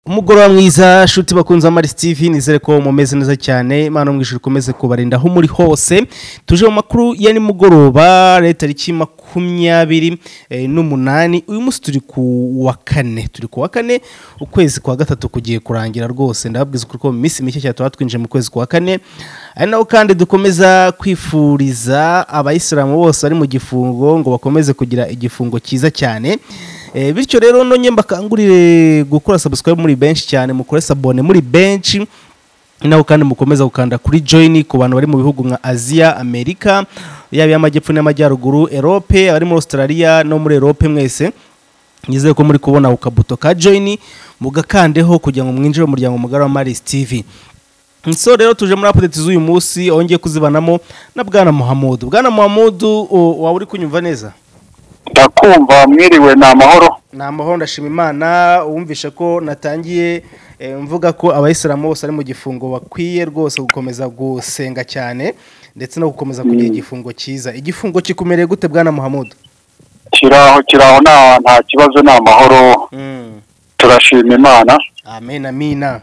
umugoroba mwiza shuti bakunze amari steve nizere ko mumeze neza cyane imana mu ijuru ikomeze kubarinda aho muri hose tuje mu makuru ya nimugoroba leta tariki makumyabiri eh, n'umunani uyu munsi turi ku wa kane turi ku wa kane ukwezi kwa gatatu kugiye kurangira rwose ndababwiza ukuri ko mu minsi mike cyane tuba twinjiye mu kwezi kwa kane ari naho kandi dukomeza kwifuriza abayisilamu bose bari mu gifungo ngo bakomeze kugira igifungo cyiza cyane Eh, bityo rero nonye mbakangurire gukora subscribe muri benshi cyane mukore sabone muri benshi naho kandi mukomeza gukanda kuri join ku bantu bari mu bihugu nka aziya amerika yaba iy'amajyepfo n'amajyaruguru erope abari muri australia no muri erope mwese nizeye ko muri kubona ukabuto ka join mugakandeho kugira ngo mwinjire mu muryango mugari wa maris tv so rero tuje muri apudeti z'uyu munsi aho ngiye kuzibanamo na bwana muhamudu bwana muhamudu o- waba uri kunyumva neza ndakumva mwiriwe ni amahoro ni amahoro ndashima imana wumvishe ko natangiye eh, mvuga ko abayisilamu bose ari mu gifungo bakwiye rwose gukomeza gusenga cyane ndetse no gukomeza kugira igifungo cyiza igifungo kikumereye gute bwana muhamudu kiraho kiraho nta nta kibazo ni amahoro Mm. turashima imana amen amina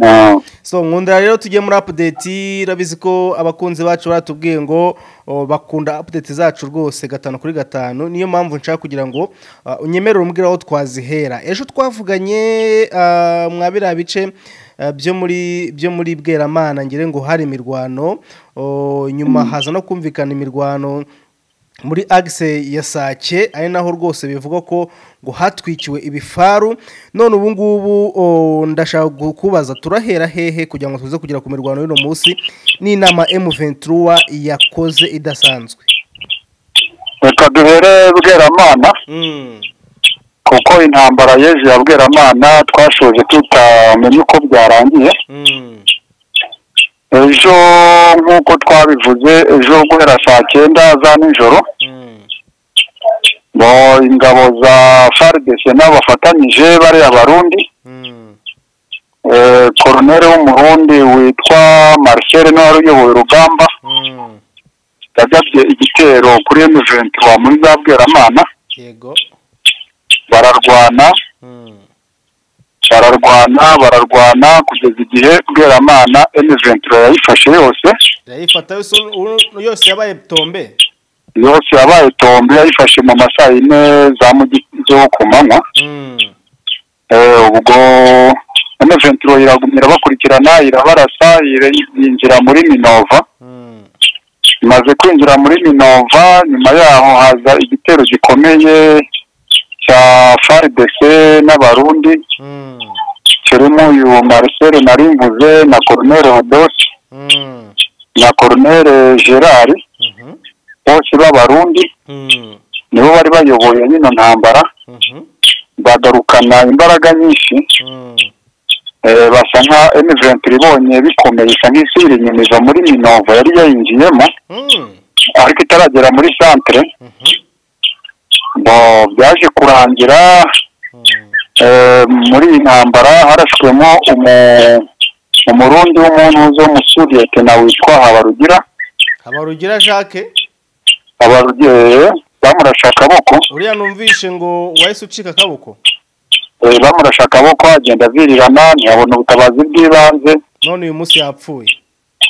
Mm. so nkunda rero tujye muri apudeti urabizi ko abakunzi bacu baratubwiye ngo o, bakunda apudeti zacu rwose gatanu kuri gatanu niyo mpamvu nshaka kugira ngo ah, unyemerere umbwire aho twazihera ejo twavuganye ah, mwa biriya bice ah, byo muri byo muri bweramana ngire ngo hari imirwano o, nyuma haza no kumvikana imirwano muri agise ya sake ari naho rwose bivugwa ko ngo hatwikiwe ibifaru none ubu ngubu o, ndashaka kukubaza turahera hehe kugira ngo tuze kugera ku mirwano y'uno munsi n'inama M23 yakoze idasanzwe reka duhere bweramana mm. kuko intambara yezu ya bweramana twashoje tutamenye uko byarangiye Mm. ejo nk'uko twabivuze ejo guhera saa cyenda za nijoro Mm. ngo ingabo za frdc n'abafatanyije bariya barundi Mm. eh, koroneri w'umurundi witwa marcel niwe wari uyoboye urugamba Mm. yagabye igitero kuri emuventi wa muri za bweramana yego bararwana mm. bararwana bararwana kugeza igihe bweramana emuventi yayifashe yose yayifata yose ubu- yose yabaye tombe yose yabaye tombe yayifashe mu masaha yine za mu zo ku manywa mm. Eh, ubwo emuventi iragumira bakurikirana irabarasa ire- yinjira muri minova Mm. imaze kwinjira muri minova nyuma yaho haza igitero gikomeye cya frdc n'abarundi Mm. kirimo uyu marcel narimvuze na coronere hodosi Mm. na coronere gerard Mhm. bose b'abarundi Mm. nibo bari bayoboye nyino ntambara Mhm. bagarukana imbaraga nyinshi Mm. eh, basa nka M23 ibonye bikomeye isa nk'isubira inyumiza muri minova yari yayinjiyemo Mm. ariko itaragera muri centre Mhm. ngo byaje kurangira Mm. eh, muri iyi ntambara harashwemo umu- umurundi w'umuntu w'umusoviyete na witwa habarugira habarugira jacques abarugeye bamurashe akaboko uriya numvishe ngo wahise ucika akaboko eh, bamurashe akaboko agenda avirirana ntiyabona ubutabazi bw'ibanze none uyu munsi yapfuye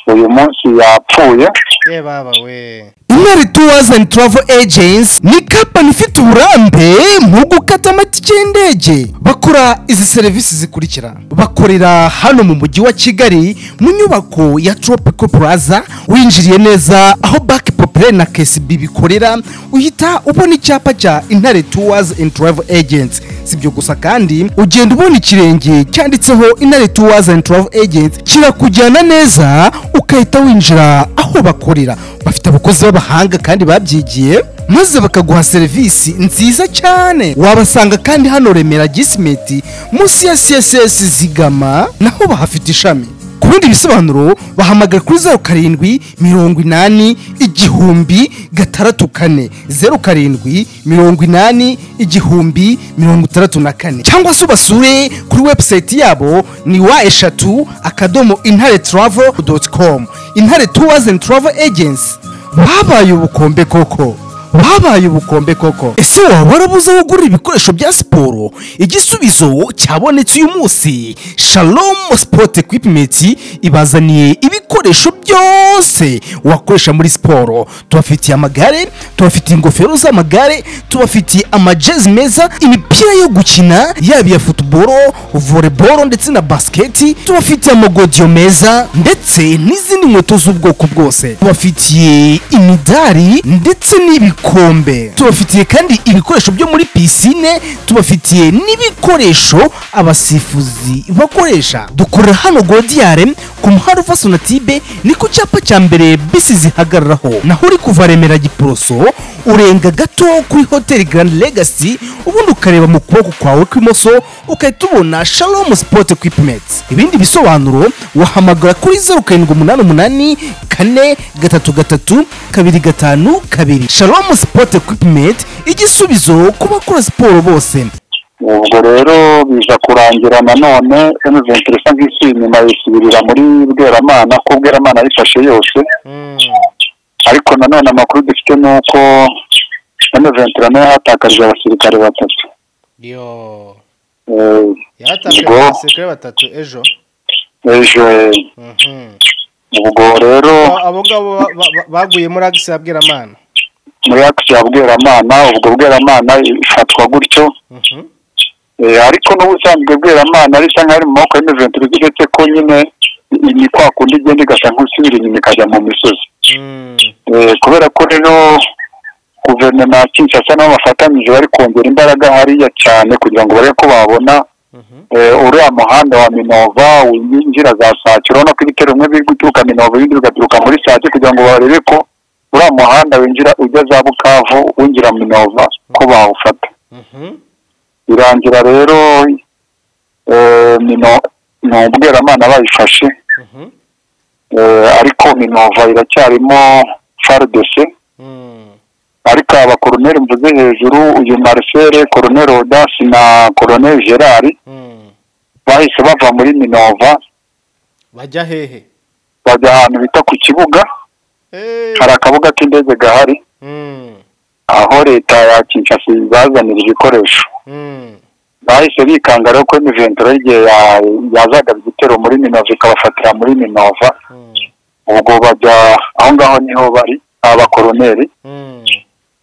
uyu munsi yapfuye ye baba we Imeri Tours and Travel Agents ni kampani ifite uburambe mu gukata amatike y'indege. Bakora izi serivisi zikurikira. Bakorera hano mu mujyi wa Kigali mu nyubako ya Tropical Plaza winjiriye neza aho Back Populaire na KSB bikorera uhita ubona icyapa cya Intare Tours and Travel Agents. Sibyo gusa kandi ugenda ubona ikirenge cyanditseho Intare Tours and Travel Agents kirakujyana neza ukahita winjira aho bakorera bafite abakozi b'abahanga kandi babyigiye maze bakaguha serivisi nziza cyane wabasanga kandi hano remera gisimeti munsi ya css zigama naho bahafite ishami ku bindi bisobanuro bahamagara kuri zeru karindwi mirongo inani igihumbi gatandatu kane zeru karindwi mirongo inani igihumbi mirongo itandatu na kane cyangwa se ubasure kuri webusayiti yabo ni wa eshatu akadomo intare travel doti komu intare tuwazi andi travel agensi babaye ubukombe koko wabaye ubukombe koko ese waba warabuze aho ugurira ibikoresho bya siporo igisubizo cyabonetse uyu munsi shalomu sipoti ekwipimenti ibazaniye ibikoresho byose wakoresha muri siporo tubafitiye amagare tubafitiye ingofero z'amagare tubafitiye amajezi meza imipira yo gukina yaba iya futuboro voleboro ndetse na basiketi tubafitiye amagodiyo meza ndetse n'izindi nkweto z'ubwoko bwose tubafitiye imidari ndetse n'ibikombe tubafitiye kandi ibikoresho byo muri pisine tubafitiye n'ibikoresho abasifuzi bakoresha dukorera hano godiyare ku muhanda uva sonatibe ni ku cyapa cya mbere bisi zihagararaho naho uri kuva remera giporoso urenga gato kuri hoteli garandi legasi ubundi ukareba mu kuboko kwawe kw'imoso ukahita ubona shalomu sipoti ekwipimenti ibindi bisobanuro wahamagara kuri zeru karindwi umunani umunani kane gatatu gatatu kabiri gatanu kabiri shalomu sipoti ekwipimenti igisubizo ku bakora siporo bose ubwo rero biza kurangira nanone emuventi isa nk'isi nyuma yisubirira muri bweramana ko bweramana yifashe yose ariko nanone amakuru dufite ni uko emuventi nayo yahatakarije abasirikare batatu yo Eh, yahatanzwe ubwo abasirikare batatu ejo ejo eh, Mhm. ubwo rero Abo- abo ngabo ba- ba- ba- baguye muri agisi ya bweramana muri akisi ya bweramana ubwo bweramana ifatwa gutyo Mhm. Eh, ariko n'ubusanzwe bweramana risa nk'aho ari mu maboko y'emuventi uretse ko nyine ni- ni kwa kundi igenda igasa nk'isubira inyuma ikajya mu misozi Mm. Eh, kubera ko rero guverinoma ya kinshasa nabo bafatanyije bari kongera imbaraga hariya cyane kugira ngo barebe ko babona Mhm. eh, uriya muhanda wa minova winjira za sake urabona ko ibitero bimwe biri guturuka minova ibindi bigaturuka muri sake kugira ngo barebe ko uriya muhanda winjira ujya za bukavu winjira minova ko bawufata Mhm. birangira rero eh, Mino- ni ubweramana bayifashe Mhm. eh, ariko minova iracyarimo faridese Mm. ariko aba bakoroneri mvuze hejuru uyu marcel koroneri odasi na koroneri gerard Mm. bahise bava muri minova bajya hehe bajya ahantu bita ku kibuga Eh. hari akabuga k'indege gahari Mm. aho leta ya kinshasa ibazanira ibikoresho Mm. bahise bikanga rero ko imiventuro y'igihe ya- yazaga igitero muri minova ikabafatira muri minova Mm. ubwo bajya aho ngaho niho bari aba bakoroneri Mm.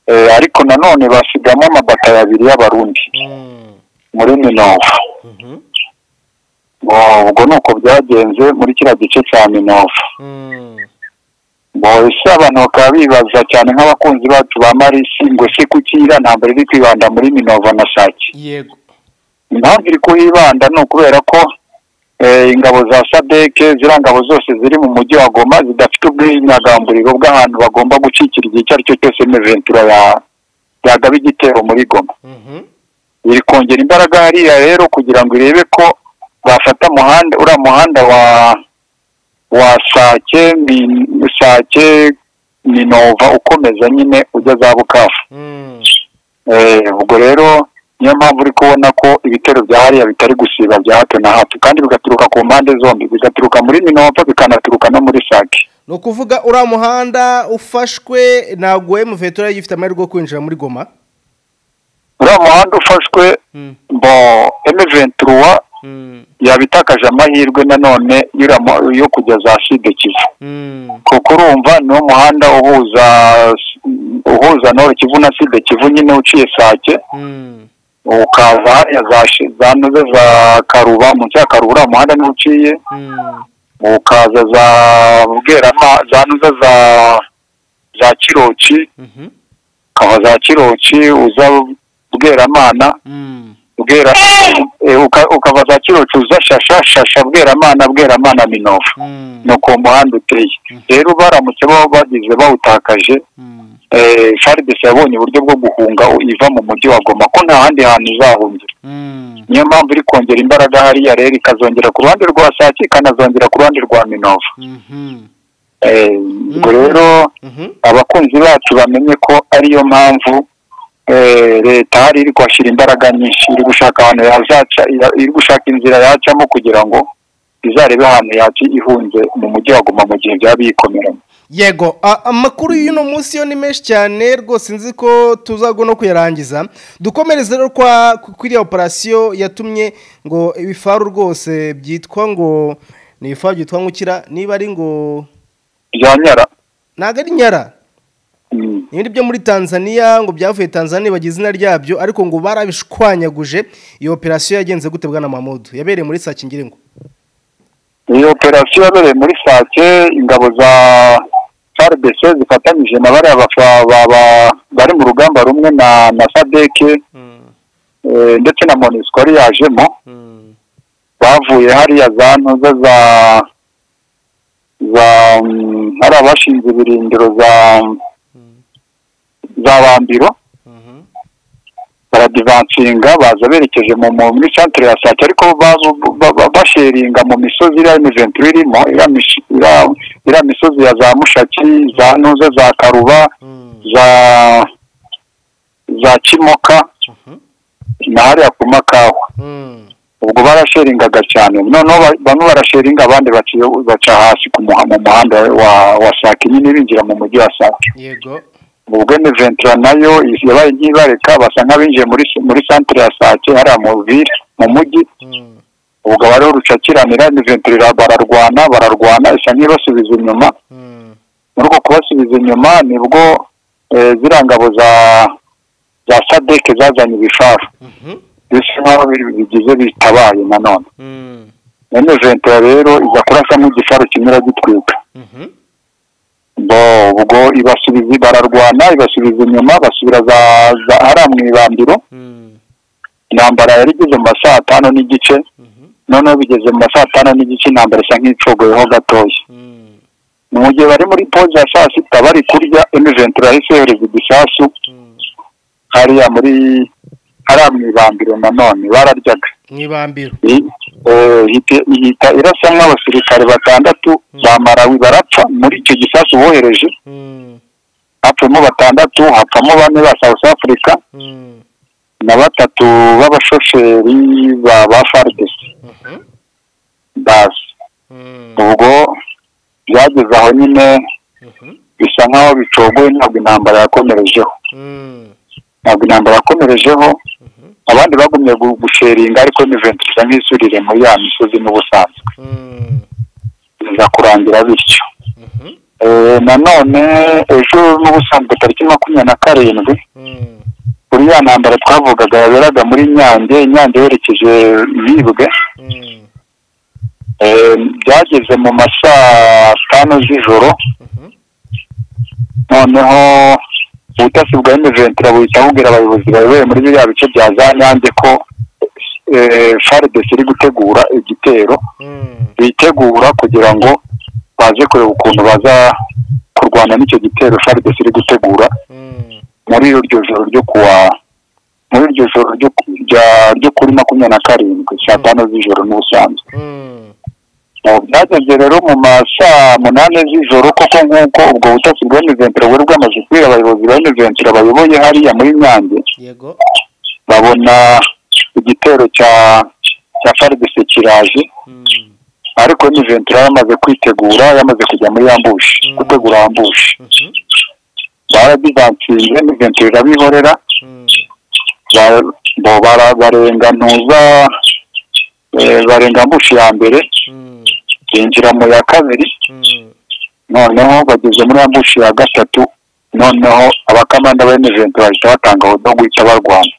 Eh, ariko nanone basigamo amabatayo abiri y'abarundi Mm. muri minova Mhm. Ngo ubwo ni uko byagenze muri kiriya gice cya minova Mm. ngo ese abantu bakaba bibaza cyane nk'abakunzi bacu ba marisi ngo se kuki iriya ntambara iri kwibanda muri minova na sake yego impamvu iri kuhibanda ni ukubera ko eh, ingabo za sadeke ziriya ngabo zose ziri mu mujyi wa goma zidafite ubwinyagamburiro bw'ahantu bagomba gucikira igihe icyo ari cyo cyose meventura ya yagaba igitero muri goma Mhm. iri kongera imbaraga hariya rero kugira ngo irebe ko bafata muhanda uriya muhanda wa wa sake mi- sake minova ukomeza nyine ujya za bukavu Mm. Eh, ubwo rero niyo mpamvu uri kubona ko ibitero bya hariya bitari gusiba bya hato na hato kandi bigaturuka ku mpande zombi bigaturuka muri minova bikanaturuka no muri sake ni ukuvuga uriya muhanda ufashwe ntabwo emuveto yari agifite amahirwe yo kwinjira muri goma uriya muhanda ufashwe Mm. bo emeventuruwa Mm. yabitakaje amahirwe nanone y'uriya mu- yo kujya za side kivu Mm. kuko urumva niwo muhanda uhuza uhuza noro kivu na side kivu nyine uciye sake Mm. ukaza hariya za Shi- za noze za karuba munsi ya karuba uriya muhanda niwo uciye Mm. ukaza za bwerama za noze za za kiroki Mhm. ukava za kiroki uza bweramana Mm. bwera eh, uka- ukava za kiroki uza shasha shasha bweramana bweramana minova Mm. ni uko uwo muhanda uteye rero baramutse baba bagize bawutakaje Mm. faridesi yabonye uburyo bwo guhunga iva mu mujyi wa goma ko nta handi hantu izahungira Mm. niyo mpamvu iri kongera imbaraga hariya rero ikazongera ku ruhande rwa sake ikanazongera ku ruhande rwa minova Mhm. Eh, ubwo rero Mhm. abakunzi bacu bamenye ko ariyo mpamvu eh, leta hari iri kuhashyira imbaraga nyinshi iri gushaka ahantu yazaca ya- iri gushaka inzira yacamo kugira ngo izarebe ahantu yaca ihunze mu mujyi wa goma mu gihe byaba biyikomeramo yego a- amakuru y'uno munsi yo ni menshi cyane rwose nzi ko tuzagwa no kuyarangiza dukomereze rero kwa ku- kuriya operasiyo yatumye ngo ibifaru rwose byitwa ngo ni ibifaru byitwa ngukira niba ari ngo bya nyara ntabwo ari nyara Mm. ibindi byo muri tanzania ngo byavuye tanzania bagize izina ryabyo ariko ngo barabishwanyaguje iyo operasiyo yagenze gute bwana mamudu yabereye muri sakingiringo iyo operasiyo yabereye muri sake ingabo za farbc zifatanyije na bariya bafa- ba- ba- bari mu rugamba rumwe na na sadeke eh, ndetse na monisco yari yajemo bavuye hariya za ntuza za za mm, hari abashinze ibirindiro za za bambiro baradivansinga baza berekeje mu mu- muri centre ya sake ariko bazu- ba- ba- basheringa mu misozi iriya imiventure irimo iriya mish- iriya- iriya misozi ya za mushaki za ntuze za karuba za za kimoka na hariya ku makawa ubwo barasheringaga cyane noneho ba- bamwe barasheringa abandi baciye- baca hasi ku muha- mu muhanda wa wa sake nyine binjira mu mujyi wa sake yego ubwo ni ventura nayo yabaye nkibareka basa nk'abinjiye muri muri centre ya sake hariya mu ville mu mujyi ubwo bariho rucakiranira ni ventura bararwana bararwana isa nk'ibasubiza inyuma muri uko kubasubiza inyuma nibwo eh, ziriya ngabo za za sadeke zazanye ibifaru bisa nk'aho biri- bigize bitabaye nanone none ventura rero iza kurasa nk'igifaru kimwe iragitwika bo ubwo ibasubiza bararwana ibasubiza inyuma basubira za za hariya mu ibambiro intambara yari igeze mu ma saa tanu n'igice noneho bigeze mu ma saa tanu n'igice intambara isa nk'icogoyeho gatoya mu gihe bari muri poze ya saa sita bari kurya emiventura yahise yohereza igisasu hariya muri hariya mu ibambiro nanone bararyaga mwibambiro I- eh, ihita- ihita irasa nk'abasirikare batandatu ba marawi barapfa muri icyo gisasu bohereje hapfuyemo batandatu hapfamo bane ba south africa na batatu b'abashoferi ba ba FARDC basi ubwo byageze aho nyine bisa nk'aho bicogoye ntabwo intambara yakomerejeho ntabwo intambara yakomerejeho abandi bagumye gu- gusheringa ariko ni ventura nk'isurire muri ya misozi n'ubusanzwe biza kurangira bityo Eh, nanone ejo n'ubusanzwe tariki makumyabiri na karindwi kuri ya ntambara twavugaga yaberaga muri nyange nyange yerekeje bibwe Eh, byageze mu ma saa tanu z'ijoro noneho ubutasi bwa emejenti buhita bubwira abayobozi bayoboye muri biriya bice bya za nyange ko eh, fardc iri gutegura igitero bitegura kugira ngo baze kureba ukuntu baza kurwana n'icyo gitero fardc iri gutegura muri iryo joro ryo kuwa muri iryo joro ryo ku- rya- ryo kuri makumyabiri na karindwi saa tanu z'ijoro n'ubusanzwe Ubu byageze rero mu ma saa munani z'ijoro koko nk'uko ubwo butasi bwa Miventura buri bwamaze kubwira abayobozi ba Miventura bayoboye hariya muri Nyange yego babona igitero cya cya FARDC kiraje ariko Miventura yamaze kwitegura yamaze kujya muri ambushi gutegura ambushi baradivansinze Miventura irabihorera ba- bo bara- barenga ntuza eh, barenga ambushi ya mbere binjira mu ya kabiri noneho bageze muri ambushi ya gatatu noneho abakamanda ba emejenti bahita batanga aho guhita barwana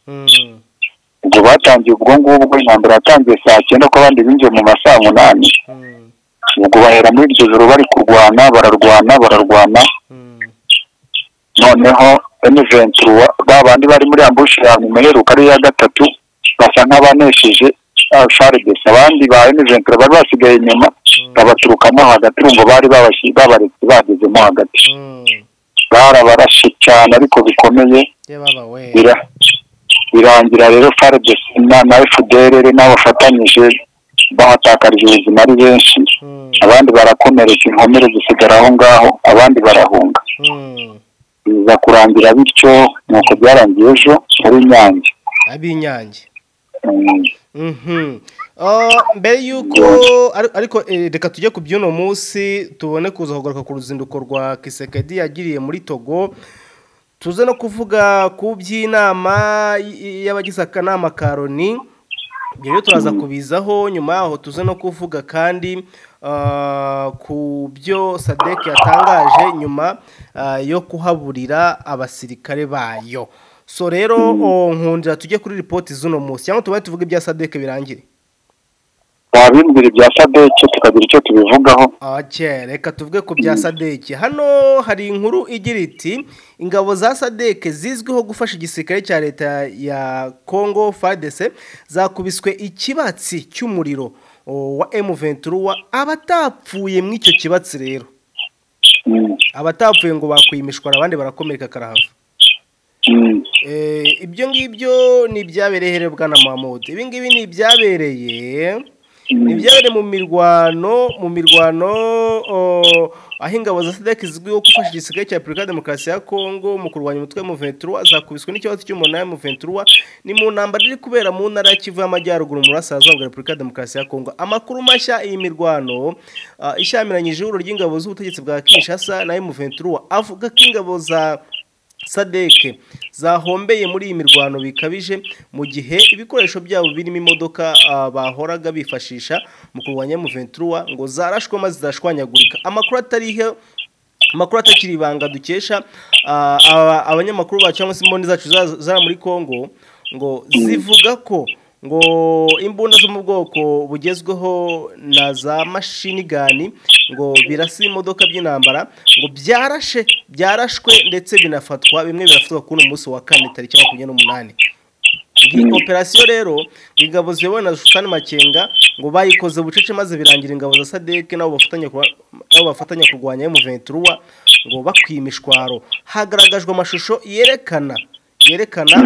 ubwo batangiye ubwo ngubwo intambara yatangiye saa cyenda ko abandi binjiye mu masaa munani ubwo bahera muri iryo joro bari kurwana bararwana bararwana noneho emejenti ba bandi bari muri ambushi ya nyuma iheruka ari iya gatatu basa nk'abanesheje faridesi abandi ba emejenti bari basigaye inyuma babaturukamo hagati urumva bari babashi- babaretse bagezemo hagati barabarashe cyane ariko bikomeye yababawe bira birangira rero FARDC na na FDLR n'abafatanyije bahatakarije ubuzima ari benshi abandi barakomereka inkomere zisigara aho ngaho abandi barahunga biza kurangira bityo nuko byarangiye ejo muri Nyange ab'inyange Mm. Mhm. mbere y'uko ariko eh, reka tujye ku by'uno munsi tubone kuza kugaruka ku ruzinduko rwa kisekedi yagiriye muri togo tuze no kuvuga ku by'inama y- y'abagize akanama ka loni ibyo rero turaza kubizaho nyuma yaho tuze no kuvuga kandi ah, ku byo sadek yatangaje nyuma ah, yo kuhaburira abasirikare bayo so rero oh, nkundira tujye kuri ripoti z'uno munsi cyangwa tuba tuvuge ibya sadek birangire wabimbwira ibya sadeke tukagira icyo tubivugaho Oke, reka tuvuge ku bya sadeke hano hari inkuru igira iti ingabo za sadeke zizwiho gufasha igisirikare cya leta ya congo fadese zakubiswe ikibatsi cy'umuriro o, wa emu ventura abatapfuye muri icyo kibatsi rero Mm, abatapfuye ngo bakwimishwara abandi barakomereka karahava mm. Eh, ibyo ngibyo ni ibyabereye herebwa na mahamudu ibi ngibi ni ibyabereye ni ibyabereye mu mirwano mu mirwano o, aho ingabo za sadek zizwiho gufasha igisigaye cya repubulika ya demokarasi ya kongo mu kurwanya umutwe wa muventura zakubiswe n'ikibazo cy'umunara wa muventura ni mu ntambara iri kubera mu ntara ya kivu y'amajyaruguru mu burasirazuba bwa repubulika ya demokarasi ya kongo amakuru mashya iyi mirwano ah, ishyamiranyije ihuriro ry'ingabo z'ubutegetsi bwa kinshasa na muventura avuga ko ingabo za sadeke zahombeye muri iyi mirwano bikabije mu gihe ibikoresho byabo birimo imodoka ah, bahoraga bifashisha mu kurwanya muventura ngo zarashwe maze zashwanyagurika amakuru atariho amakuru atakiri ibanga dukesha ah, aba- abanyamakuru bacu cyangwa se imboni zacu za- zara muri congo ngo zivuga ko ngo imbunda zo mu bwoko bugezweho na za mashini gani ngo birasa imodoka by'intambara ngo byarashe byarashwe ndetse binafatwa bimwe birafatwa kuri uno munsi wa kane tariki makumyabiri n'umunani iyi operasiyo rero ingabo ziyobowe na shushani makenga ngo bayikoze bucece maze birangira ingabo za sadeke nabo bafatanya kurwa- nabo bafatanya kurwanya emuventuruwa ngo bakwiye imishwaro hagaragajwe amashusho yerekana yerekana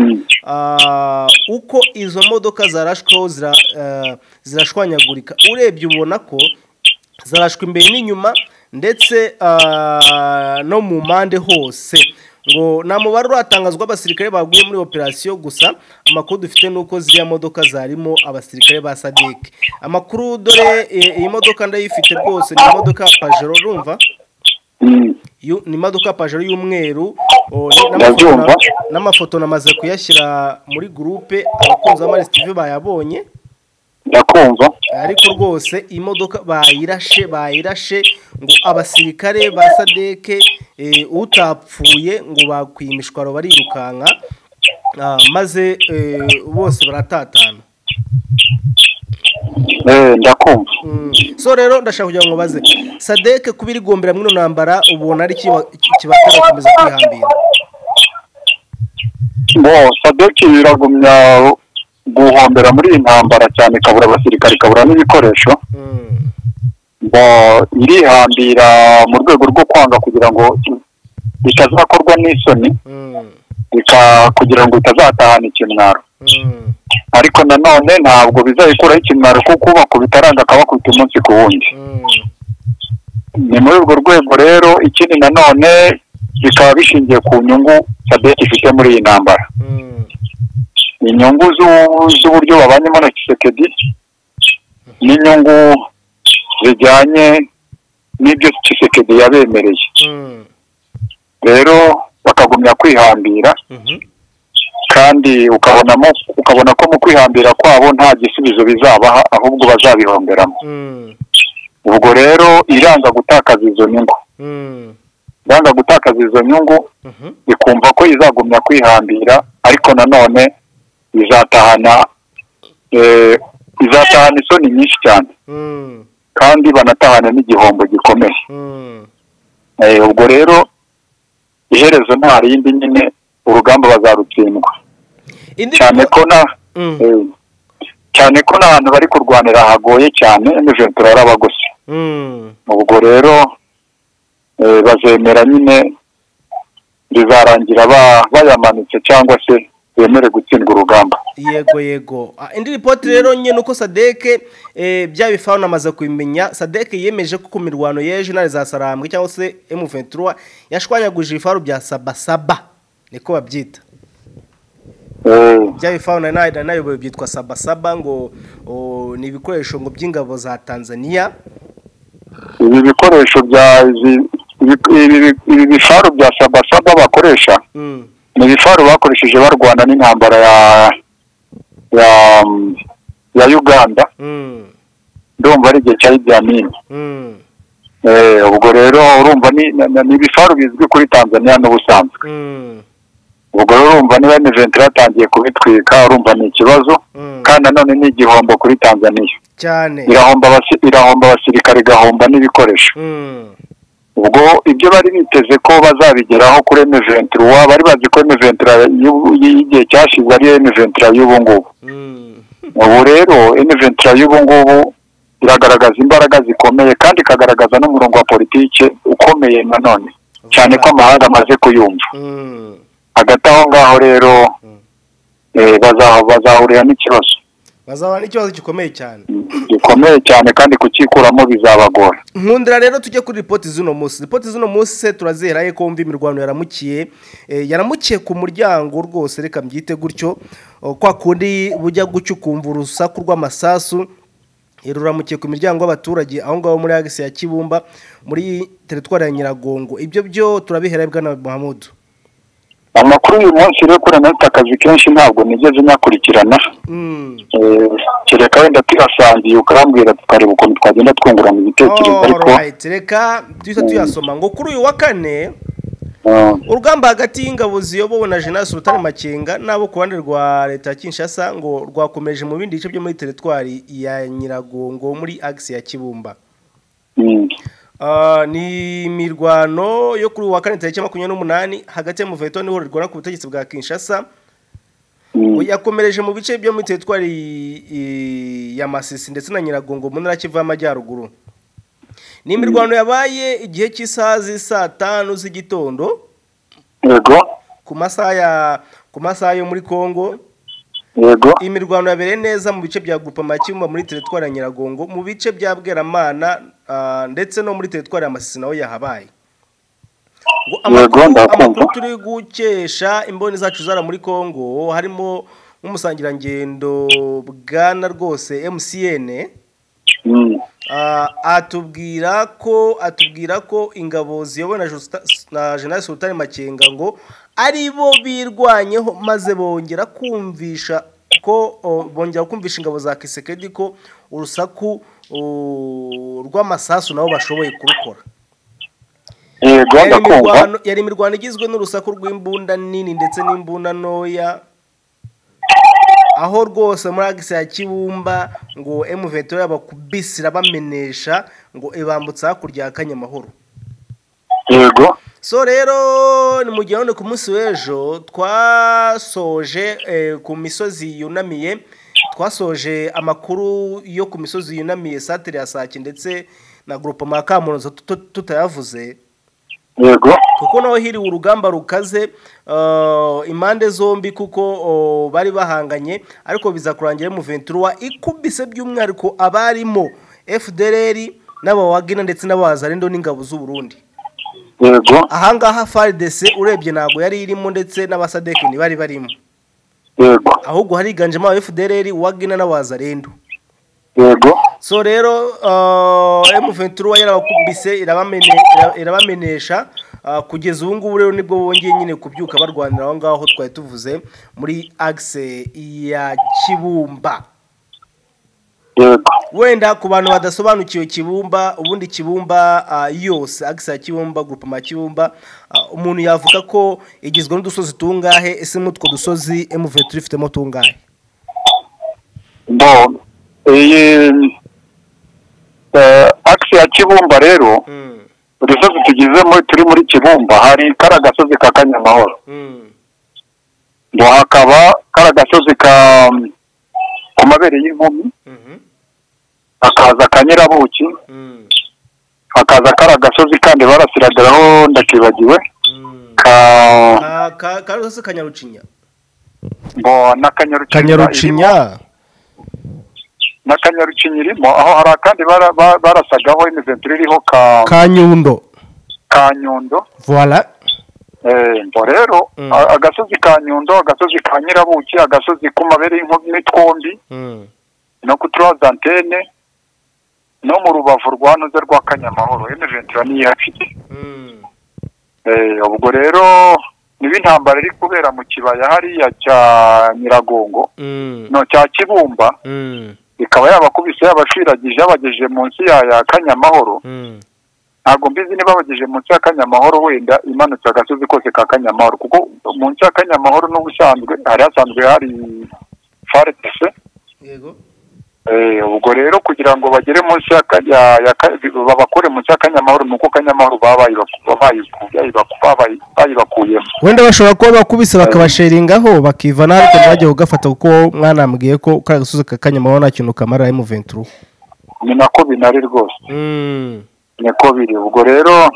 ah, uko izo modoka zarashweho zira, ah, zirashwanyagurika urebye ubona ko zarashwe imbere n'inyuma ndetse ah, no mu mpande hose ngo nta mubare uratangazwa abasirikare baguye muri operasiyo gusa amakuru dufite ni uko ziriya modoka zarimo abasirikare ba sadek amakuru dore eh, iyi modoka ndayifite rwose ni imodoka ya pajero urumva Mm, Yu- ni imodoka ya pajero y'umweru o, ni- Ndabyumva. n'amafoto- n'amafoto namaze kuyashyira muri gurupe abakunzi ba marisi tv bayabonye ndakumva ariko rwose imodoka bayirashe bayirashe ngo abasirikare ba sadeke eh, utapfuye ngo bakwiye imishwaro barirukanka ah, maze eh, bose baratatana Eh, ndakumva Mm. so rero ndashaka kugira ngo baze sadeke kuba iri gombera muri iyo ntambara ubona ari iki ba- iki kibatera gukomeza kwihambira ngo sadeke biragumya guhombera muri iyi ntambara cyane ikabura abasirikare ikabura n'ibikoresho Mm. ngo irihambira mu rwego rwo kwanga kugira ngo itazakorwa n'isoni Mm. bika- kugira ngo itazatahana ikimwaro Mm. ariko nanone ntabwo bizayikuraho ikimwaro kuko ubakubita aranga akabakubita umunsi ku wundi Mm. ni muri urwo rwego rero ikindi nanone bikaba bishingiye ku nyungu sadeki ifite muri iyi ntambara Mm. inyungu z'u- z'uburyo babanyemo na kisekedi n'inyungu zijyanye n'ibyo kisekedi yabemereye Mm. rero bakagumya kwihambira Mhm. kandi ukabonamo ukabona ko mu kwihambira kwabo nta gisubizo bizabaha ahubwo bazabihomberamo Mm. ubwo rero iranga gutakaza izo nyungu Mm. iranga gutakaza izo nyungu Mhm. ikumva ko izagumya kwihambira ariko nanone izatahana eh, izatahana isoni nyinshi cyane Mm. kandi banatahana n'igihombo gikomeye Mm. Eh, ubwo rero iherezo nta rindi nyine urugamba bazarutsindwa Indi cyane ko na Mm. eh, cyane ko n'ahantu bari kurwanira hagoye cyane emujentura yarabagose Mm. ubwo rero eh, bazemera nyine bizarangira ba- bayamanitse cyangwa se bemere gutsindwa urugamba yego yego Ah, indi ripoti rero nyine uko sadeke eh, bya bifaho namaze kubimenya sadeke yemeje ko ku mirwano y'ejo intare za sarambwe cyangwa se M23 yashwanyaguje ibifaru bya sabasaba niko babyita bya bifawuna nayoboye byitwa sabasaba ngo o, ni ibikoresho ngo by'ingabo za tanzania ibi bikoresho bya izi- ibi- ibi- ibi bifaru bya sabasaba bakoresha Mm. ni ibifaru bakoresheje barwana n'intambara ya ya ya uganda Mm. ndumva ari igihe cya ibyamini Mm. ubwo rero urumva ni- ni- ni ibifaru bizwi kuri tanzania n'ubusanzwe Mm. ubwo rero urumva niba emuventi yatangiye kubitwika urumva ni ikibazo Mm. kandi nanone ni igihombo kuri tanzania cyane irahomba abasi- irahomba abasirikare igahomba n'ibikoresho Mm. ubwo ibyo bari biteze ko bazabigeraho kuri emuventi bari bazi ko emuventi y'igihe cyashize ariyo emuventi y'ubu ngubu Mm. ubu rero emuventi y'ubu ngubu iragaragaza imbaraga zikomeye kandi ikagaragaza n'umurongo wa politiki ukomeye nanone cyane ko amahanga amaze kuyumva Mm. hagati aho ngaho rero Mm. eh, baza- bazahurira n'ikibazo bazahura n'ikibazo gikomeye cyane gikomeye cyane kandi kucyikuramo bizabagora nkundira rero tujye kuri ripoti z'uno munsi ripoti z'uno munsi turazera ye ko wumva imirwano yaramukiye Eh, yaramukiye ku muryango rwose reka mbyite gutyo Oh, kwa kundi bujya gucya ukumva urusaku rw'amasasu Eh, ruramukiye ku miryango y'abaturage aho ngaho muri agisi ya kibumba muri teritwari ya nyiragongo ibyo byo turabihera bwana muhamudu amakuru uyu munsi rero kuri anahita akazi kenshi ntabwo nigeze nyakurikirana Mm. Eh, kereka wenda tuyasangiye ukambwira tukareba ukuntu twagenda twungurana ibitekerezo ariko Alright, reka duhita tuyasoma ngo kuri uyu wa kane eh, urugamba hagati y'ingabo ziyobowe na general sultan makenga n'abo ku ruhande rwa leta ya kinshasa ngo rwakomeje mu bindi bice byo muri teritwari ya nyiragongo muri agisi ya kibumba mm, Ah, ni imirwano yo kuri uyu wa kane tariki makumyabiri n'umunani hagati y'umuveto niho rirwana ku butegetsi bwa kinshasa mm, yakomereje mu bice byo muri teritwari i- ya masisi ndetse na nyiragongo mu ntara kivu y'amajyaruguru ni imirwano yabaye igihe cy'isaha z'isaa tanu z'igitondo yego ku masaha ya ku masaha yo muri Kongo yego iyi mirwano yabereye neza mu bice bya Gupama Kimba muri teritwari ya Nyiragongo mu bice bya Bweramana ah, ndetse no muri teritwari ya Masisi naho yahabaye ngo amakuru Yego, ndakumva. amakuru turi gukesha imboni zacu zara muri Kongo harimo nk'umusangirangendo bwana rwose MCN mm, Ah, atubwira ko atubwira ko ingabo ziyobowe na Justa- na General Sultan Makenga ngo ari bo birwanyeho maze bongera kumvisha ko o, bongera kumvisha ingabo za Kisekedi ko urusaku o, rw'amasasu nabo bashoboye kurukora yego Yari ndakumva imirwano- yari imirwano igizwe n'urusaku rw'imbunda nini ndetse n'imbunda ntoya aho rwose muri agisi ya kibumba ngo emuveto y'abakubisira bamenesha ngo ibambutsa hakurya ya kanyamahoro yego so rero ni mu gihe none ku munsi w'ejo twasoje eh, ku misozi yunamiye twasoje amakuru yo ku misozi yunamiye satire ya sake ndetse na grupoma ya kamuroza tut- tutayavuze yego kuko naho hiriwe urugamba rukaze eh, impande zombi kuko oh, bari bahanganye ariko biza kurangira mu ventura ikubise by'umwihariko abarimo fdr n'abawagina ndetse n'abazarendo n'ingabo z'u Burundi yego ahangaha fardc urebye ntabwo yari irimo ndetse n'abasadeki ntibari barimo yego ahubwo hariganjemo aba fdr wagina n'abazarendo yego so rero M23 yarabakubise irabamene- ira- irabamenesha ah, kugeza ubu ngubu rero nibwo bongeye nyine kubyuka barwanira aho ngaho twari tuvuze muri agise ya kibumba yego wenda ku bantu badasobanukiwe kibumba ubundi kibumba ah, yose agise ya kibumba grupama kibumba ah, umuntu yavuga ko igizwe n'udusozi tungahe ese muri utwo dusozi M23 ifitemo tungahe bo iyi eh, akisi ya kibumba rero Mm, udusozi tugize muri turi muri kibumba hari kariya gasozi ka kanyamahoro mm, ngo hakaba kariya gasozi ka ku mabere y'inkumi mhm, hakaza akanyirabuki mm, hakaza kariya gasozi kandi barasiradiraho ndakibagiwe mm. ka Ka- ka- ka rusozi kanyarucinya bo n'akanyarucinya n'akanyarucinya irimo aho hari akandi bara- ba- barasagaho imiventuri iriho ka ka nyundo ka nyundo voila ngo rero Mm. a- agasozi ka nyundo agasozi ka nyirabuki agasozi k'umabere y'inkubi n'itwombi Mm. no ku turazi antene no mu rubavu rwa noze rwa kanyamahoro emeventira niyo afite Mm. Eh, ubwo rero niba intambara iri kubera mu kibaya hariya cya nyiragongo Mm. no cya kibumba Mm. ikaba yabakubise yabashiragije yabagejeje munsi ya ya kanyamahoro Mm. ntabwo mbizi niba bagejeje munsi ya kanyamahoro wenda imanutse agasozi kose ka kanyamahoro kuko munsi ya kanyamahoro n'ubusanzwe hari hasanzwe hari faretese Yego. Eh, ubwo rero kugira ngo bagere munsi ya ka- ya- ya ka- babakure munsi ya kanyamahoro ni uko kanyamahoro baba bayibaku- bayibaku- bayibaku- babayi- bayibakuyemo wenda bashobora kuba bakubise bakabasheringaho bakiva nawe ariko ntibajye kugafata kuko mwanambwiye ko kariya gasozi ka kanyamahoro nta kintu kamara emuventuru ni nako binari rwose Mm. niko biri ubwo rero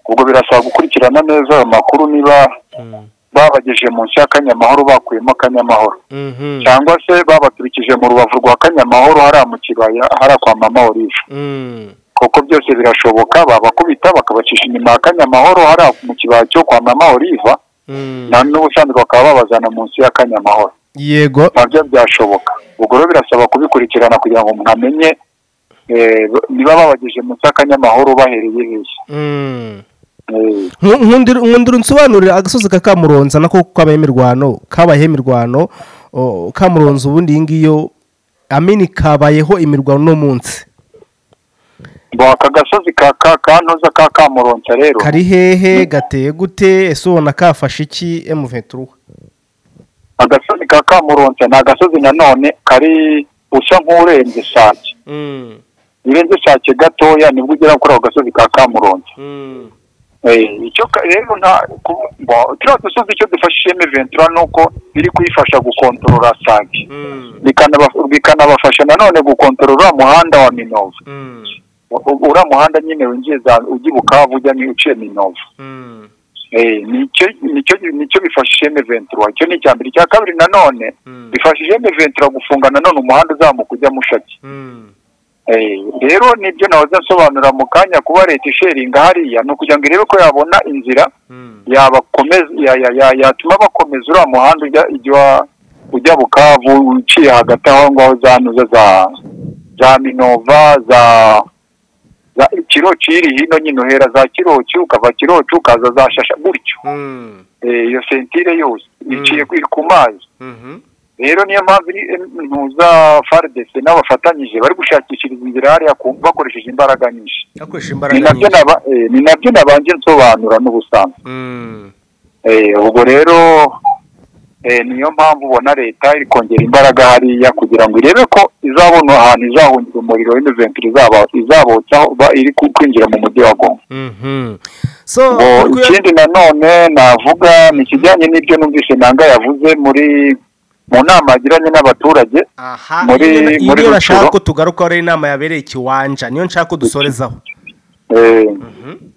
ubwo birasaba gukurikirana neza ayo makuru niba Mm. babagejeje munsi ya kanyamahoro bakuyemo kanyamahoro Mhm. cyangwa se babaturikije mu rubavu rwa kanyamahoro hariya mu kibaya hariya kwa mama olive Mm. kuko byose birashoboka babakubita bakabacisha inyuma ya kanyamahoro hariya mu kibaya cyo kwa mama olive Mm. na n'ubusanzwe bakaba babazana munsi ya kanyamahoro yego nabyo byashoboka ubwo rero birasaba kubikurikirana kugira ngo umuntu amenye eh, niba babagejeje munsi ya kanyamahoro bahereye hehe Mm. Eh, Nku- nkundi nkundi unsobanurira agasozi ka kamuronza nako kabaye imirwano kabayeho imirwano o, kamuronza ubundi iyi ngiyo amini kabayeho imirwano uno munsi ngo aka gasozi ka ka ka ntoza ka kamuronsa rero kari hehe gateye gute ese ubona kafashe iki emuventuru agasozi ka kamuronsa ni agasozi nanone kari usa nk'urenze sake urenze sake gatoya nibwo ugera kuri ako gasozi ka kamuronsa Eh, icyo ka- rero nta ku- ngo turiya dusozi icyo dufashije eventura ni uko biri kuyifasha gukontorora sake bikanaba- bikanabafasha nanone gukontorora uriya muhanda wa minovu U- u- uriya muhanda nyine winjiye za- ujya i bukavu ujya mu- uciye minovu Eh, nicyo nicyo nicyo bifashije eventura icyo ni icya mbere icya kabiri nanone bifashije eventura gufunga nanone umuhanda uzamuka ujya mushaki Eh, rero nibyo nahoze nsobanura mu kanya kuba leta isheringa hariya ni ukugira ngo irebe ko yabona inzira yabakomeza ya- ya- ya- yatuma bakomeza uriya muhanda ujya ujya ujya bukavu uciye hagati aho ngaho za nuza za za minova za za kiroci iri hino nyine uhera za kiroci ukava kiroci ukaza za shasha gutyo Eh, iyo sentire yose iciye ku- iri ku mazi rero niyo mpamvu iri- em, ntuza faridese n'abafatanyije bari gushakishiriza inzira hariya ku- bakoresheje imbaraga nyinshi akoresha ni imbaraga nabyo nyinshi naba- eh, ni nabyo nabanje nsobanura n'ubusanzwe Mm. Eh, ubwo rero eh, niyo mpamvu ubona leta iri kongera imbaraga hariya kugira ngo irebe ko izabona ahantu izahungira umuriro w'imiventire izaba- izabotsaho ba- iri ku- kwinjira mu mujyi wa goma Mhm. so ngo uri kuya- ikindi nanone navuga ni ikijyanye n'ibyo numvise nanga yavuze muri mu nama yagiranye n'abaturage aha muri- iyi niyo- iyi muri niyo Rutsiro. nashaka ko tugarukaho ari inama yabereye ikiwanja niyo nshaka ko dusorezaho eh, Mhm.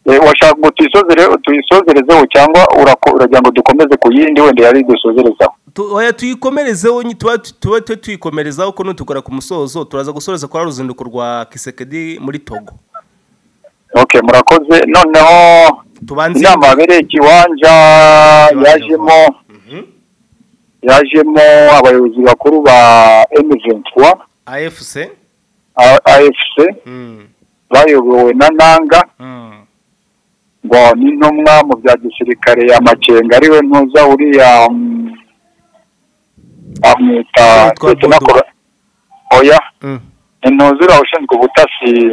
eh, washaka ngo tuyisozere tuyisozerezeho cyangwa urako- uragira ngo dukomeze ku yindi wenda yari dusozerezaho Tu- oya tuyikomerezeho nyi- tuba tuba twe tuyikomerezaho ko nutugora ku musozo turaza gusoreza kwa ruzinduko rwa kisekedi muri togo okay murakoze noneho tubanze inama yabereye ikiwanja yajemo yajemo abayobozi bakuru ba M23 afc A- AFC Mm. bayobowe na Nanga Mm. ngo ni intumwa mu bya gisirikare ya makenga ariwe ntuza uriya mm, amwita Yitwa Lieutenant Bodo. Colo- oya Mm. ni ntuza uriya ushinzwe ubutasi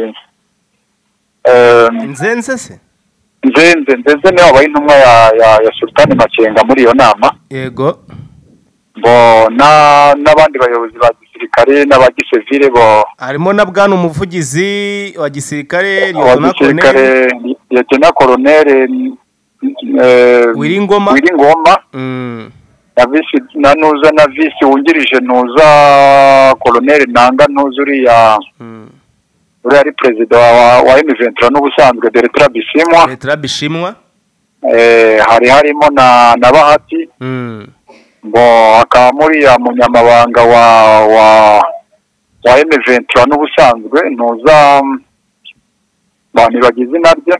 eh, nzenze se nzenze nzenze niwe wabaye intumwa ya ya- ya sultani makenga muri iyo nama yego ngo na- n'abandi bayobozi ba gisirikare n'abagisivire bo harimo na bwana umuvugizi wa gisirikare wa Lieutenant gisirikare Colonel yatena koronere Wiringoma. wiringoma Mm. na visi na nuza na visi wungirije nuza koloneli nanga ntuza uriya Mm. uriya ari perezida wa wa emiventura n'ubusanzwe bertrand bisimwa leta bishimwa eh, hari harimo na na bahati Mm. ngo akaba muriya munyamabanga wa wa wa emiventura n'ubusanzwe ntuza mm, ba- nibagize izina rye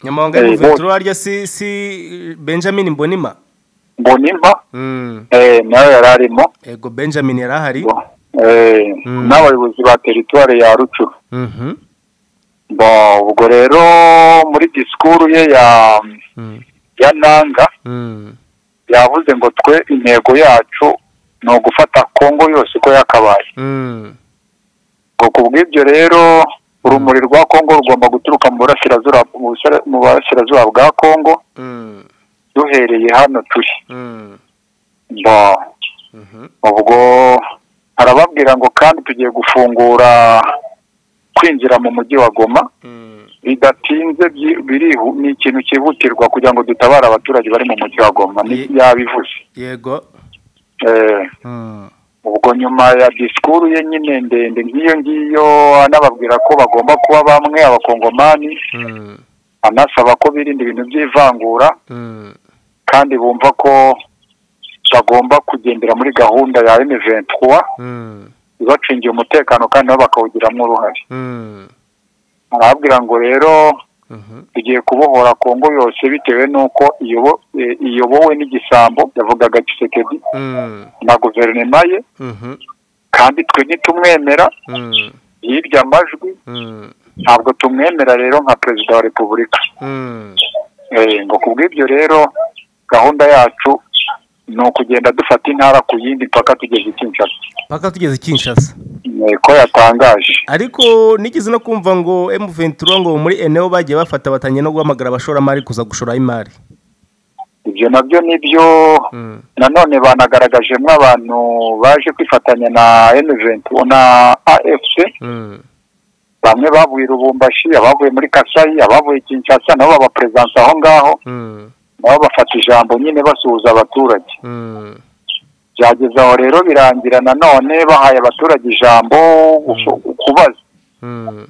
nyamahanga Eh, y'umuventura bose. warya si si benjamin mbonima mbonimba Mm, eh, nawe yari arimo ego benjamin yari ahari eh, Mm. n'abayobozi ba teritwari ya rucuru Mhm, Bon, ubwo rero muri disikuru ye ya mm, ya nanga mm, yavuze ngo twe intego yacu ni ugufata kongo yose uko yakabaye mm, ngo ku bw'ibyo rero urumuri rwa kongo rugomba guturuka mu burasirazuba mu busira- mu burasirazuba bwa kongo mm, duhereye hano turi mm, Bon, mhm, ubwo arababwira ngo kandi tugiye gufungura kwinjira mu mujyi wa goma mm, bidatinze byi- birihu ni ikintu cyihutirwa kugira ngo dutabare abaturage bari mu mujyi wa goma ni- Ye- yabivuze yego Eh, Mm, ubwo nyuma ya disikuru ye nyine ndende nk'iyo ngiyo anababwira ko bagomba kuba bamwe abakongomani mm, anasaba ko birinda ibintu by'ivangura mm, kandi bumva ko bagomba kugendera muri gahunda ya M23 mm, ibacungiye umutekano kandi nabo bakawugiramo uruhare mm, arababwira ngo rero mhm, tugiye kubohora Kongo yose bitewe n'uko iyobo- eh, iyobowe n'igisambo yavugaga Tshisekedi mm, na guverinoma ye mhm, kandi twe ntitumwemera mm, yibye amajwi mm, ntabwo tumwemera rero nka perezida wa repubulika mm, Eh, ngo ku bw'ibyo rero gahunda yacu ni ukugenda dufata intara ku yindi mpaka tugeze i Kinshasa paka tugeze kinshasa Eh, ko yatangaje ariko nigeze no kumva ngo M23 ngo muri eneo bagiye bafata batangiye no guhamagara abashoramari kuza gushora imari ibyo nabyo nibyo Mm, nanone banagaragajemo abantu baje kwifatanya na M20 na AFC mm, bamwe bavuye i Lubumbashi abavuye muri Kasayi abavuye i Kinshasa nabo baba perezidansi aho ngaho mm, nabo bafata ijambo nyine basuhuza abaturage mm, byageze aho rero birangira nanone bahaye abaturage ijambo gufu- kubaza mm,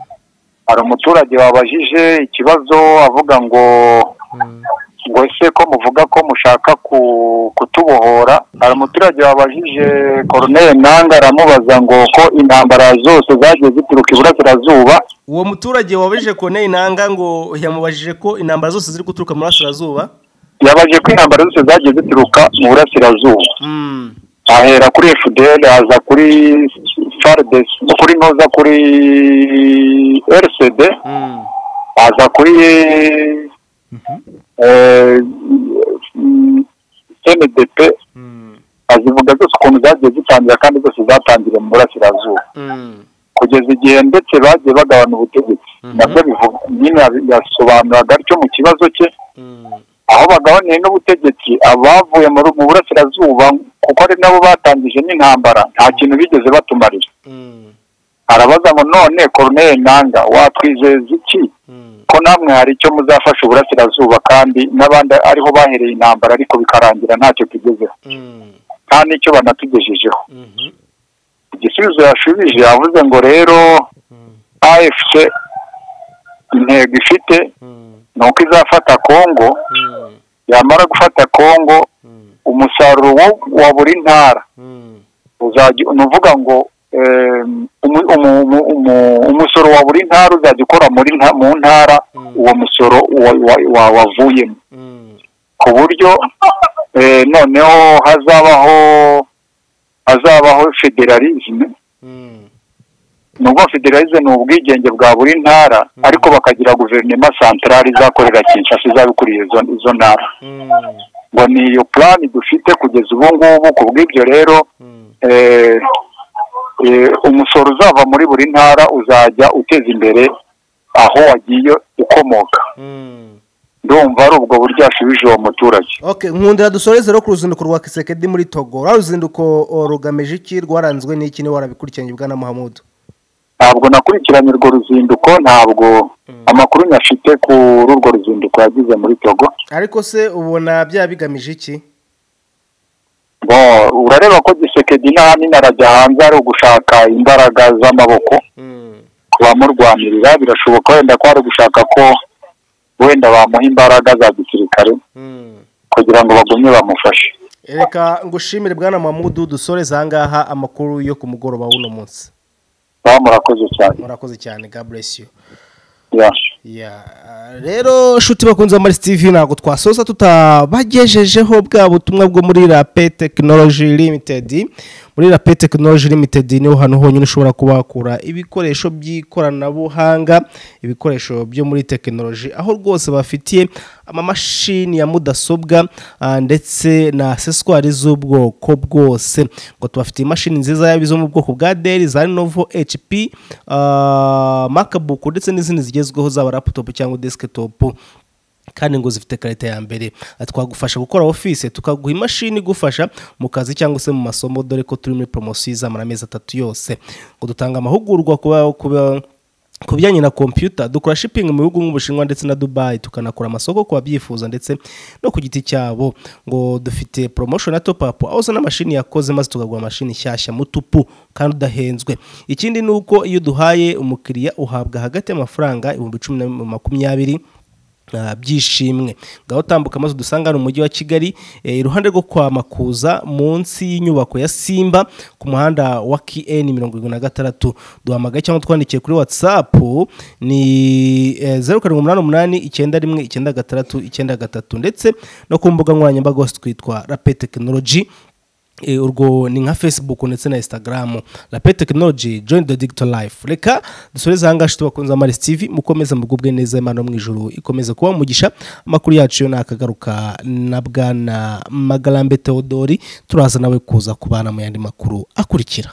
hari umuturage wabajije ikibazo avuga ngo mm, ngo ese ko muvuga ko mushaka ku- kutubohora hari umuturage wabajije koroneri nanga aramubaza ngo ko intambara zose zagiye zituruka iburasirazuba uwo muturage wabajije kone inanga ngo yamubajije ko intambara zose ziri guturuka mu burasirazuba yabaje ko intambara zose zagiye zituruka mu burasirazuba Mm, ahera kuri fdl aza kuri fardes kuri noza kuri rcd mm, aza kuri eh, mm, ndp mm, azivuga zose ukuntu zagiye zitangira kandi zose zatangiriye mu burasirazuba mm, kugeza igihe ndetse bagiye bagabana ubutegetsi Mhm. nabwo bivuga nyine yabi- yasobanuraga atyo mu kibazo cye mm, aho bagabaniye n'ubutegetsi abavuye mu ru- mu burasirazuba kuko ari nabo batangije n'intambara nta kintu bigeze batumarira mm, arabaza ngo none koroneri nanga watwizeza iki mm, ko namwe hari icyo muzafasha uburasirazuba kandi n'abandi ariho bahereye intambara ariko bikarangira ntacyo tugezeho mm, nta n'icyo banatugejejeho mhm, igisubizo yashubije yavuze ngo rero mm, afc intego ifite mm, ni uko izafata kongo mm, yamara gufata kongo mm, umusaruro wo- wa buri ntara mm, uzajya ni ukuvuga ngo em, umu- umu- umu- umu- umusoro wa buri ntara uzajya ukora muri nta- mu ntara Mm. uwo musoro wa- wa- wa- wavuyemo mm, ku buryo eh, noneho hazabaho hazabaho federalisme mm, nubwo federalisme ni ubwigenge bwa buri ntara ariko bakagira guverinoma santarari izakorera kinshasa izabikuriye izo, izo ntara mm, ngo ni iyo plan dufite kugeza ubu ngubu ku bw'ibyo rero mm. eh, eh, umusoro uzava muri buri ntara uzajya uteza imbere aho wagiye ukomoka Mm. ndumva ari ubwo buryo yashubije uwo muturage Okay, nkundira dusoreze rero ku ruzinduko rwa Kisekedi muri Togo. Rwa ruzinduko o, rugamije iki rwaranzwe n'iki ni warabikurikiranye bwana Muhammad. ntabwo nakurikiranye urwo ruzinduko ntabwo amakuru nyafite kuri urwo ruzinduko yagize muri togo Ariko se ubona bya bigamije iki? Bo, urareba ko gisekedi n'ahanini arajya hanze ari ugushaka imbaraga z'amaboko Mm. ku bamurwanirira birashoboka wenda ko ari gushaka ko wenda bamuha imbaraga za gisirikare Mm. kugira ngo bagumye bamufashe reka ngushimire bwana mamudu dusoreze ahangaha amakuru yo ku mugoroba w'uno munsi baba murakoze cyane murakoze cyane god bless you ya yeah. rero nshuti bakunze muri tv ntabwo twasoza tutabagejejeho bwa butumwa bwo muri rape tekinoloji limitedi muri rape tekinoloji limitedi niho hantu honyine ushobora kuba wakura ibikoresho by'ikoranabuhanga ibikoresho byo muri tekinoloji aho rwose bafitiye amamashini ya mudasobwa ah, ndetse na aseswari z'ubwoko bwose ngo tubafitiye imashini nziza yaba izo mu bwoko bwa deli za lenovo hp ah, macbook ndetse n'izindi zigezweho zaba laputopu cyangwa desikitopu kandi ngo zifite karita ya mbere Ati, twagufasha gukora office tukaguha imashini igufasha mu kazi cyangwa se mu masomo dore ko turi muri poromosiyo izamara amezi atatu yose ngo dutanga amahugurwa kuba kuba ku bijyanye na kompiyuta dukora shipingi mu bihugu nk'ubushinwa ndetse na dubayi tukanakora amasoko ku babyifuza ndetse no ku giti cyabo ngo dufite poromosiyo na topu apu aho uzana mashini yakoze maze tukaguha mashini nshyashya mutupu kandi udahenzwe ikindi ni uko iyo duhaye umukiriya uhabwa hagati y'amafaranga ibihumbi cumi na makumyabiri ah, byishimwe ngaho tambuka maze udusanga hano mu mujyi wa kigali eh, iruhande rwo kwa makuza munsi y'inyubako ya simba ku muhanda wa kn mirongo irindwi na gatandatu duhamagaye cyangwa twandikiye kuri whatsapp ni zeru karindwi umunani umunani icyenda rimwe icyenda gatandatu icyenda gatatu ndetse no ku mbuga nkoranyambaga hose twitwa rape tekinoloji Eh, urwo ni nka facebook ndetse na instagram rape tekinoloji join the digital life reka dusoreze ahangaha nshuti bakunze amaris tv mukomeze mugubwe neza imana yo mu ijuru ikomeze kuba umugisha amakuru yacu yo ni akagaruka na bwana magarambe teodori turaza nawe kuza kubana mu yandi makuru akurikira